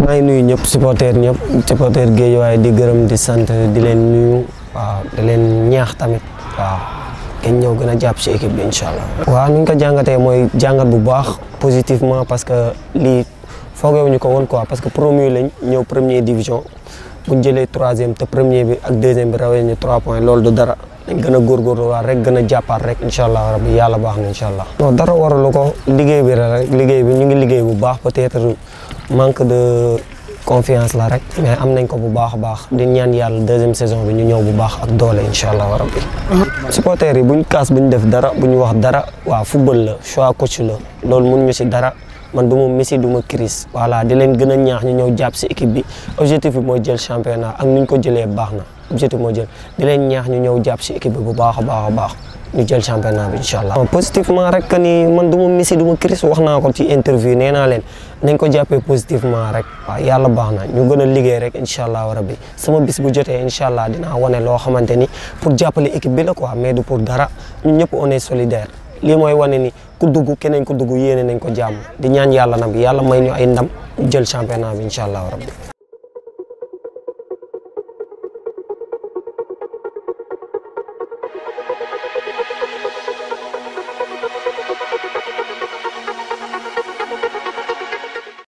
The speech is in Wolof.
maa ngi nuyu ñëpp supporter ñëpp supporter Guédiawaye di gërëm di sant di leen nuyu waaw di leen ñaax tamit waaw ngeen ñëw gën a jàpp ci équipe bi incha allah. waaw nu ñu ko jàngatee mooy jàngat bu baax positivement parce que lii foogewuñu ko woon quoi parce que promu lañ ñëw première division bu ñu jëlee troisième te premier bi ak deuxième bi rawee ñu trois points loolu du dara. dañ gën a góorgóorlu waat rek gën a jàppaat rek incha allah rabbi yàlla baax na incha allah. non dara waralu ko liggéey bi la rek liggéey bi ñu ngi liggéey bu baax peut-être manque de confiance la rek mais am nañ ko bu baax a baax di ñaan yàlla deuxième saison bi ñu ñëw bu baax ak doole incha allah rabbi. supporters yi buñ kaas buñ def dara buñ wax dara waa football la choix coach la loolu mun ñu si dara. man du ma Messi du ma Chris voilà di leen gën a ñaax ñu ñëw jàpp si équipe bi objectif bi mooy jël championnat ak nu ñu ko jëlee baax na objectif mooy jël di leen ñaax ñu ñëw jàpp si équipe bi bu baax a baax a baax ñu jël championnat bi incha allah. positivement rek que ni man du ma Messi du ma Chris wax naa ko ci interview nee naa leen nañ ko jàppee positivement rek waaw yàlla baax na ñu gën a liggéey rek incha allah rabbi sama bis bu jotee incha allah dinaa wane loo xamante ni pour jàppale équipe bi la quoi mais du pour dara ñun ñëpp on est solidaire. lii mooy wane ni ku dugg keneen ku dugg yéene nañ ko jàmm di ñaan yàlla nag yàlla may ñu ay ndam jël championnat bi incha allah rabbi